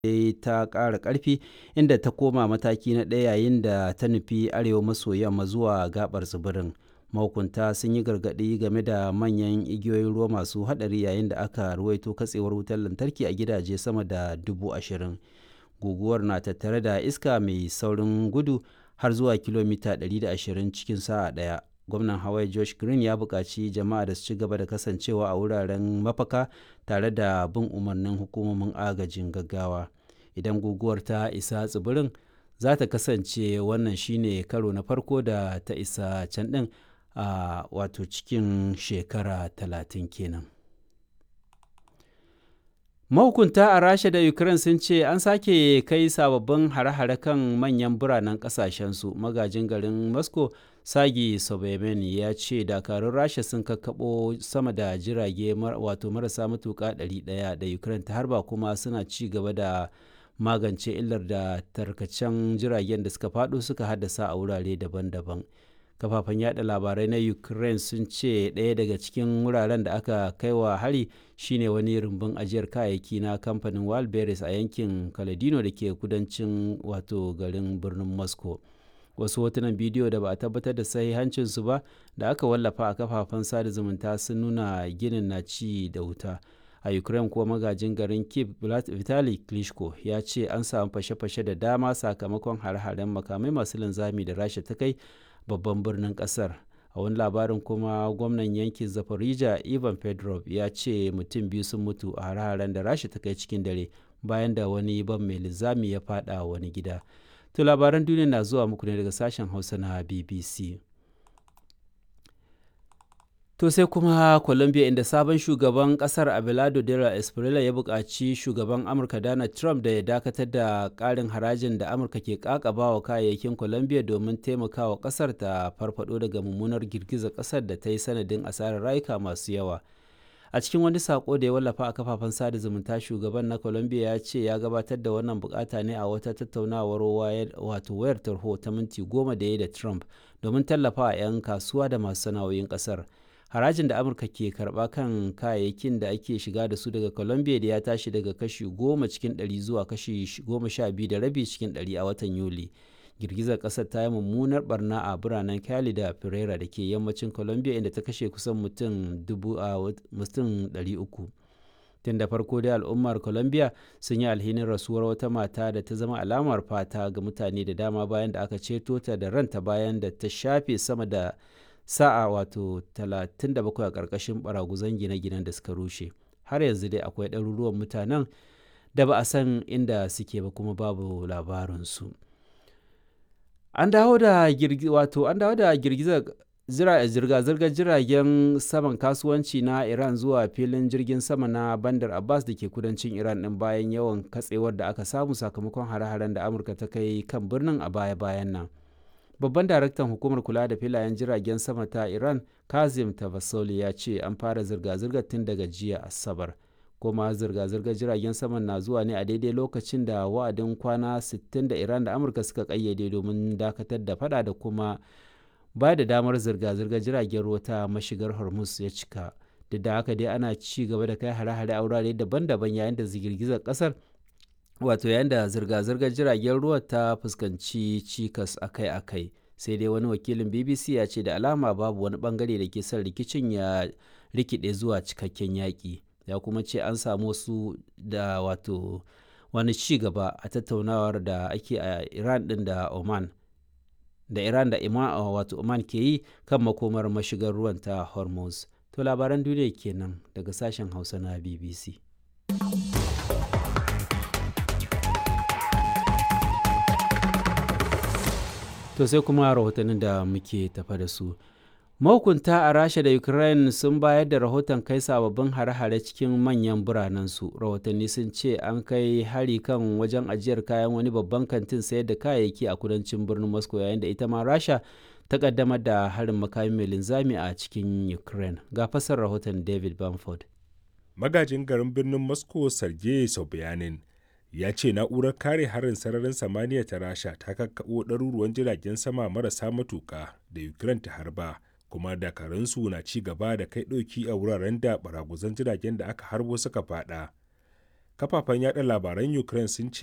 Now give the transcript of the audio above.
ta ƙara ƙarfi inda ta koma mataki na ɗaya yayin da ta nufi arewa maso yamma zuwa gabar tsibirin mahukunta sun yi gargaɗi game da manyan igiyoyin ruwa masu haɗari yayin da aka ruwaito katsewar wutar lantarki a gidaje sama da dubu ashirin guguwar na tattare da iska mai saurin gudu har zuwa kilomita 120 cikin sa'a ɗaya gwamnan hawaii josh green ya buƙaci jama'a da su ci gaba da kasancewa a wuraren mafaka tare da bin umarnin hukumomin agajin gaggawa idan guguwar ta isa tsibirin za ta kasance wannan shine karo na farko da ta isa can ɗin a wato cikin shekara talatin kenan mahukunta a rasha da ukraine sun ce an sake kai sababbin hare-hare kan manyan biranen kasashensu magajin garin moscow sagi sobemen ya ce dakarun rasha sun kakkaɓo sama da jirage wato marasa matuƙa 100 da ukraine ta harba kuma suna ci gaba da magance illar da tarkacen jiragen da suka faɗo suka haddasa a wurare daban-daban kafafen yada labarai na ukraine sun ce ɗaya daga cikin wuraren da aka kai wa hari shine wani rumbun ajiyar kayayyaki na kamfanin walberis a yankin kaladino da ke kudancin wato garin birnin moscow wasu hotunan bidiyo da ba a tabbatar da sahihancinsu ba da aka wallafa a kafafen sada zumunta sun nuna ginin na ci da wuta a ukraine kuwa magajin garin kiev vitali klitschko ya ce an samu fashe-fashe da dama sakamakon hare-haren makamai masu linzami da rasha ta kai babban birnin kasar a wani labarin kuma gwamnan yankin zaporizhia ivan pedrov ya ce mutum biyu sun mutu a hare-haren da rasha ta kai cikin dare bayan da wani ban mai linzami ya fada wani gida to labaran duniya na zuwa muku ne daga sashen hausa na bbc To sai kuma Colombia inda sabon shugaban kasar Abelardo Dela Espriella ya buƙaci shugaban Amurka Donald Trump da ya dakatar da ƙarin harajin da Amurka ke ƙaƙaba wa kayayyakin Colombia domin taimakawa ƙasar ta farfado daga mummunar girgizar ƙasar da ta yi sanadin asarar rayuka masu yawa. A cikin wani sako da ya wallafa a kafafen sada zumunta shugaban na Colombia ya ce ya gabatar da wannan bukata ne a wata tattaunawar wato wayar tarho ta minti goma da ya da Trump domin tallafa 'yan kasuwa da masu sana'o'in ƙasar. harajin da amurka ke karba kan kayayyakin da ake shiga da su daga colombia da ya tashi daga kashi goma cikin ɗari zuwa kashi goma sha biyu da rabi cikin ɗari a watan yuli girgizar ƙasar ta yi mummunar barna a biranen cali da pereira da ke yammacin colombia inda ta kashe kusan mutum dubu a mutum ɗari uku tun da farko dai al'ummar colombia sun yi alhinin rasuwar wata mata da ta zama alamar fata ga mutane da dama bayan da aka ceto ta da ranta bayan da ta shafe sama da sa'a wato 37 a ƙarƙashin baraguzan gine-ginen da suka rushe har yanzu dai akwai ɗaruruwan mutanen da ba a san inda suke ba kuma babu labarinsu an dawo da wato an dawo da girgizar zirga-zirgar jiragen saman kasuwanci na iran zuwa filin jirgin sama na bandar abbas da ke kudancin iran ɗin bayan yawan katsewar da aka samu sakamakon hare-haren da amurka ta kai kan birnin a baya-bayan nan babban daraktan hukumar kula da filayen jiragen sama ta iran kazim tavasoli ya ce an fara zirga-zirgar tun daga jiya asabar kuma zirga-zirgar jiragen saman na zuwa ne a daidai lokacin da wa'adin kwana 60 da iran da amurka suka kayyade domin dakatar da fada da kuma ba da damar zirga-zirgar jiragen ruwa ta mashigar hormuz ya cika duk da haka dai ana ci gaba da kai hare-hare a wurare daban-daban yayin da girgizar kasar wato yayin da zirga-zirgar jiragen ruwa ta fuskanci cikas akai-akai sai dai wani wakilin bbc ya ce da alama babu wani bangare da ke son rikicin ya rikide zuwa cikakken yaƙi ya kuma ce an samu wasu da wato wani ci gaba a tattaunawar da ake a iran din da oman da iran da ima wato oman ke yi kan makomar mashigar ruwan ta hormuz to labaran duniya kenan daga sashen hausa na bbc To sai kuma rahotannin da muke tafa da su. Mahukunta a Rasha da Ukraine sun bayar da rahoton kai sababbin hare-hare cikin manyan biranensu. Rahotanni sun ce an kai hari kan wajen ajiyar kayan wani babban kantin sayar da kayayyaki a kudancin birnin Moscow yayin da ita ma Rasha ta kaddamar da harin makami mai linzami a cikin Ukraine. Ga fasar rahoton David Bamford. Magajin garin birnin Moscow Sergei Sobyanin ya ce na'urar kare harin sararin samaniya ta rasha ta kakkaɓo ɗaruruwan jiragen sama marasa matuƙa da ukraine ta harba kuma dakaransu na ci gaba da kai ɗauki a wuraren da baraguzan jiragen da aka harbo suka fada kafafen yada labaran ukraine sun ce